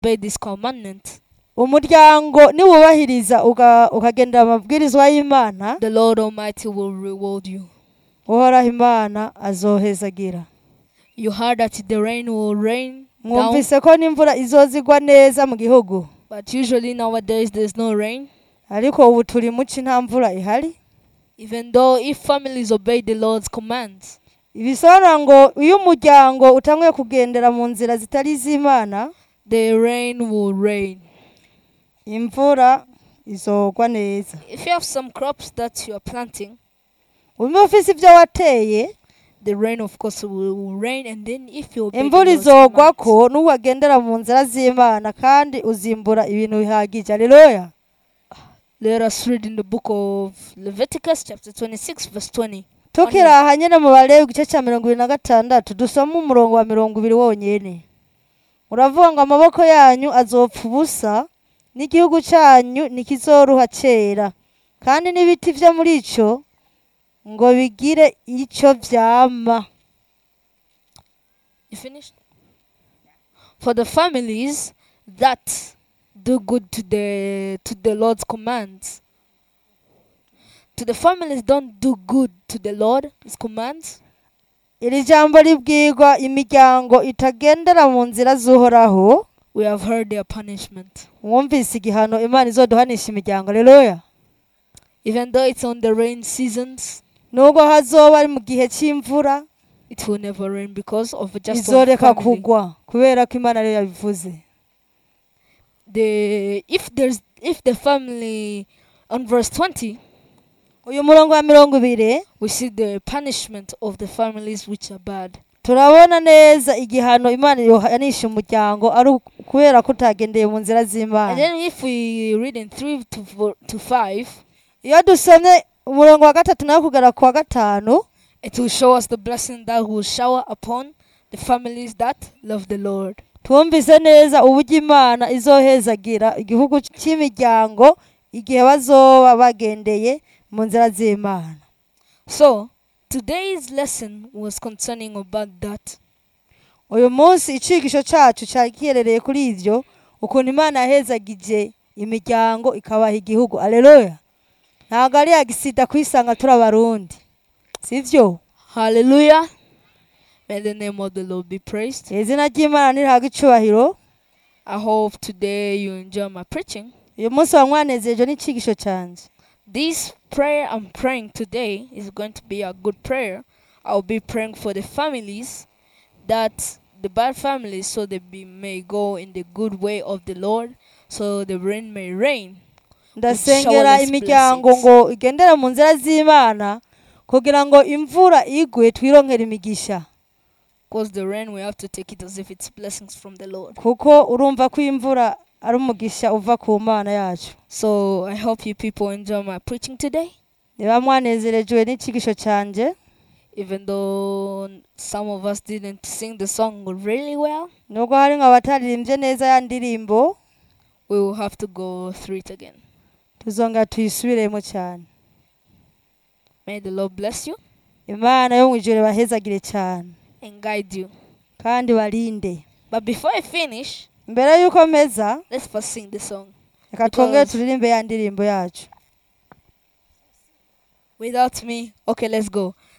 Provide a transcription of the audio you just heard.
obey this commandment, umuryango niwubahiriza uga- ukagendera amabwirizwa y'imana the Lord Almighty will reward you. uhoraho imana azohezagira You heard that the rain will rain down, mwumvise ko n'imvura izozigwa neza mu gihugu but usually nowadays there's no rain. ariko ubu turi muci nta mvura ihari Even though if families obey the Lord's commands, ibisobanura ngo iyo umuryango utanguye kugendera mu nzira zitari iz'imana the rain will rain. imvura izogwa neza If you have some crops that you are planting, uba ufise ibyo wateye the rain of course will, will rain and then if you obey the imvura Lord's izogwa commands, ko n'uwagendera mu nzira z'imana kandi uzimbura ibintu bihagije aleluya let us read in the book of Leviticus chapter 26 verse 20. tukiri aha nyine mu balewi igice cya mirongo ibiri na gatandatu dusoma umurongo wa mirongo ibiri wonyine uravuga ngo amaboko yanyu azopfa ubusa n'igihugu cyanyu ntikizoruha kera kandi n'ibiti byo muri icyo ngo bigire icyo byama You finished? For the families that do good to the to the Lord's commands. To the families don't do good to the Lord, his commands. iri jambo ribwirwa imiryango itagendera mu nzira z'uhoraho We have heard their punishment. mwumvise igihano imana izoduhanisha imiryango aleluya Even though it's on the rain seasons, nubwo hazoba ari mu gihe cy'imvura it will never rain because of just one izoreka family. kugwa kubera ko imana ariyo yabivuze The if there's if the family on verse 20 uyu murongo wa mirongo ibiri we see the punishment of the families which are bad. turabona neza igihano imana yohanisha umuryango ari uku- kubera ko utagendeye mu nzira And z'imana then if we read in 3 to four, to 5 iyo dusomye umurongo wa gatatu nawe kugera ku wa gatanu it will show us the blessing that will shower upon the families that love the Lord. twumvise neza uburyo imana izohezagira igihugu cy'imiryango igihe bazoba bagendeye mu nzira z'imana So, today's lesson was concerning about that. uyu munsi icigisho cyacu cyari giherereye kuri ibyo ukuntu imana yahezagije imiryango ikabaha igihugu aleluya ntabwo ari yagisida kuyisanga turi abarundi sibyo Hallelujah. May the name of the Lord be praised. izina ry'imana nirihabwa icubahiro I hope today you enjoy my preaching. uyu munsi wamwanezejwe n'icigisho cyanjye This prayer I'm praying today is going to be a good prayer. I'll be praying for the families that the bad families so they be, may go in the good way of the Lord so the rain may rain. ndasengera showerless imiryango blessings. ngo igendere mu nzira z'imana kugira ngo imvura igwe twironkere imigisha Because the rain we have to take it as if it's blessings from the Lord. kuko urumva ko imvura ari umugisha uva ku mana yacu So I hope you people enjoy my preaching today. niba mwanezerejwe n'icigisho cyanjye Even though some of us didn't sing the song really well, nubwo hari nk'abataririmbye neza ya ndirimbo we will have to go through it again. tuzongera tuyisubiremo cyane May the Lord bless you imana yo mu ijoro bahezagire cyane and guide you. kandi barinde But before I finish, mbere y'uko mpeza let's first sing the song. reka twongere Because- turirimbe ya ndirimbo yacu Without me, okay, let's go.